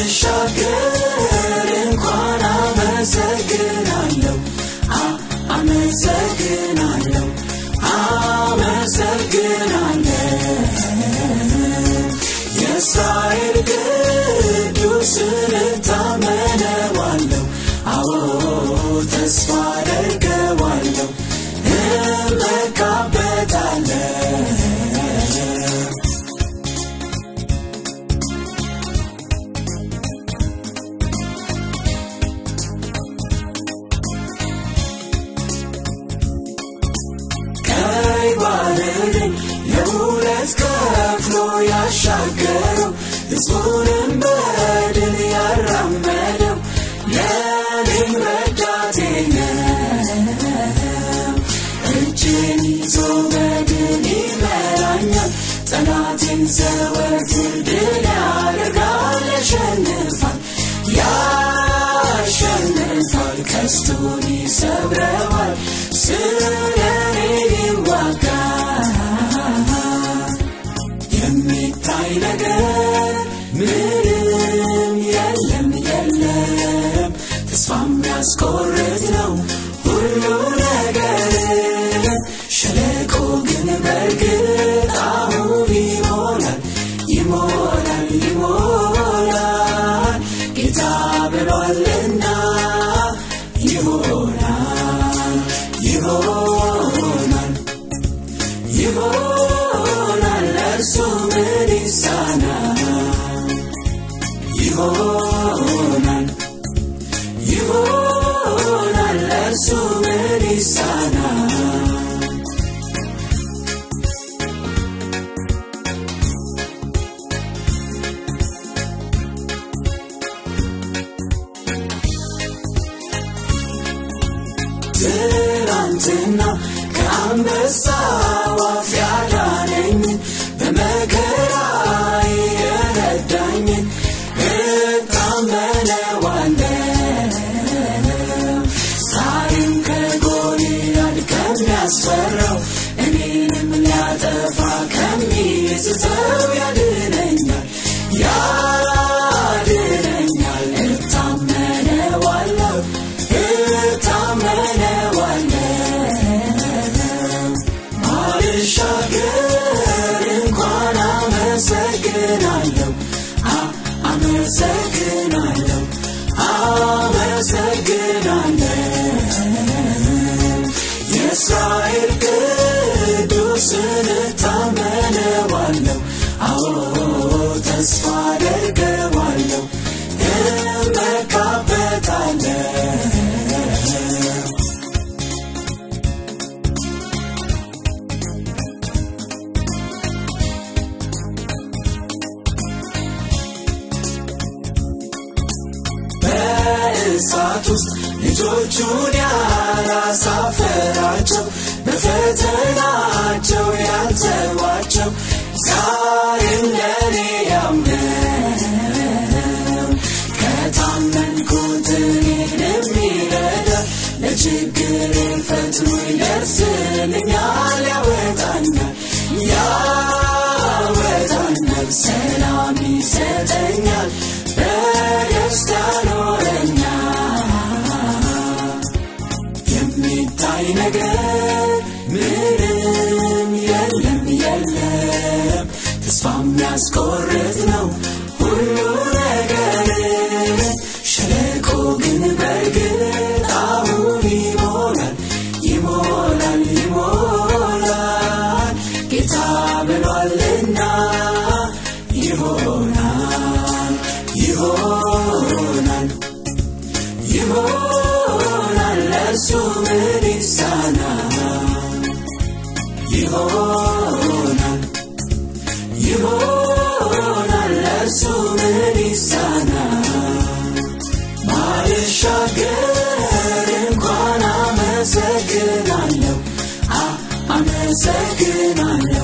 ባልሻገር እንኳን አመሰግናለሁ አ- አመሰግናለሁ አመሰግናለሁ የእስራኤል ቅዱስን እታመነዋለሁ አዎ ተስፋ አደርገዋለሁ እመካበታለሁ ቀይ ባህርን ለሁለት ከፍሎ ያሻገረው ሕዝቡንም በድል ያራመደው ለእኔም ረዳቴ ነው። እጄን ይዞ በድል ይመራኛል። ጠላቴን ዘወትር ድል ያደርጋል፣ ያሸንፋል ያሸንፋል ቀስቱን ይሰብረዋል ስለ እኔ ይዋጋል የሚታይ ነገር ምንም የለም የለም ተስፋ የሚያስቆርጥ ነው ሁሉ ነገር ሸለቆ ግን በእርግጥ አሁን ይሞላል ይሞላል ይሞላል ጌታ ብሏልና ይሆናል ይሆናል ይሆናል ለእርሱ ምን ይሳናል ይሆናል ይሆናል ለእርሱ ምን ይሳናል ትናንትና ከአንበሳ ዋፍ ያዳነኝ በመከራ የረዳኝ እታመነዋለሁ ዛሬም ከጎልያድ ከሚያስፈራው እኔንም ሊያጠፋ ከሚስተው ያድነኛል ያድነኛል እታመነዋለሁ እታመነዋለሁ ባልሻገር እንኳን አመሰግናለሁ አ- አመሰግናለሁ አመሰግናለሁ የእስራኤል ቅዱስን እታመነዋለሁ አዎ ተስፋ አደርገዋለሁ እመካበታለሁ በእሳት ውስጥ ልጆቹን ያላሳፈራቸው በፈተናቸው ያልተዋቸው ዛሬም ለኔ ያው ነው ከታመንኩት እኔን የሚረዳ ለችግር ፈጥኖ ይደርስልኛል ያወጣኛል ያወጣኛል ሰላም ይሰጠኛል በደስታ ኖረኛል የሚታይ ነገር ምንም የለም የለም ተስፋ የሚያስቆርጥ ነው ሁሉ ነገር ሸለቆ ግን በእርግጥ አሁን ይሞላል ይሞላል ይሞላል ጌታ ብሏልና ይሆናል ይሆናል ይሆናል ለእርሱ ምን ይሳናል ይሆናል ይሆናል ለእርሱ ምን ይሳናል ባልሻገር እንኳን አመሰግናለሁ አ- አመሰግናለሁ